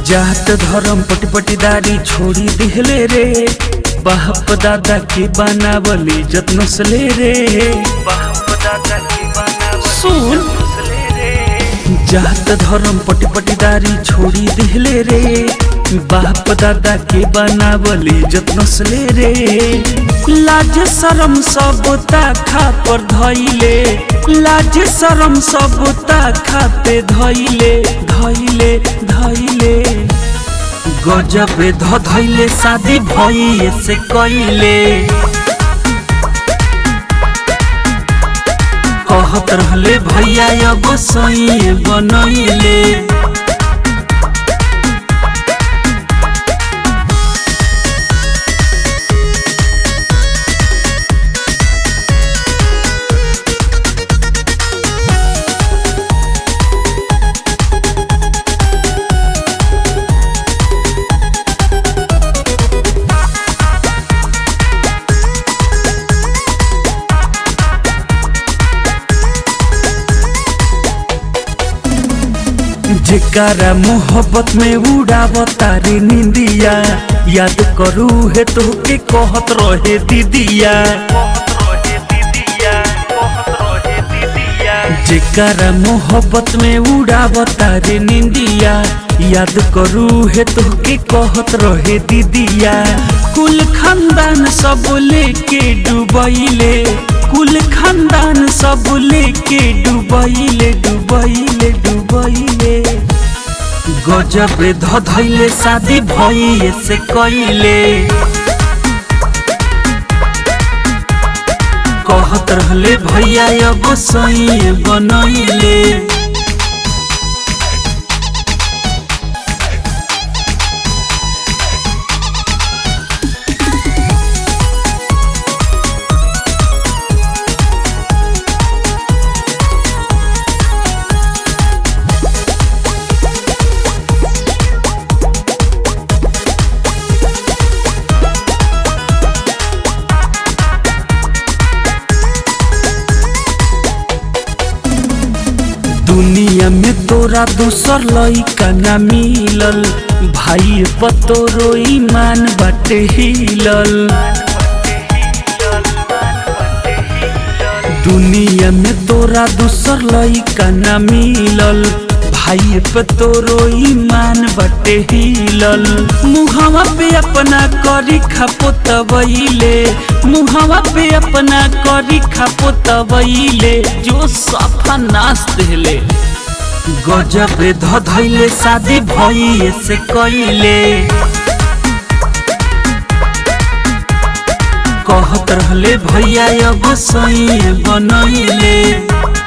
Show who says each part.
Speaker 1: जात धर्म पटपटीदारी छोड़ी दिहले रे बाप दादा के बनावली जत्न सले रे बाप दादा के बनावली सुन जात धर्म पटपटीदारी छोड़ी दिहले रे बाप दादा के बनावली जत्न सले रे लाज शरम सब ताखा पर धैले लाज शरम सब ताखा पे धैले धैले धैले गजब ध धैले शादी भइए से कैले कहत रहले भैया अब सही बनैले जेकारा मोहब्बत में उड़ावता रे निंदिया याद करू है तो के कहत रहे दीदिया जेकारा मोहब्बत में उड़ावता रे निंदिया याद करू है तो के कहत रहे दीदिया कुल खानदान सब लेके डुबैले कुल खानदान सब लेके डुबैले डुबैले डुबैले गजब ध धैले शादी भइए से कैले कहत रहले भैया अब सही बनैले दुनिया में तोरा दूसर लइका ना मिलल भाई पतोरो ईमान बाटे हिलल दुनिया में तोरा दूसर लइका ना मिलल भाई पतोरो ईमान बाटे हिलल मुहवा पे अपना करी खापो तबैले मुहवा पे अपना करी खापो तबैले जो सफा नाच देले गजब ध धैले शादी भइए से कैले कहत रहले भैया अब सही बनैले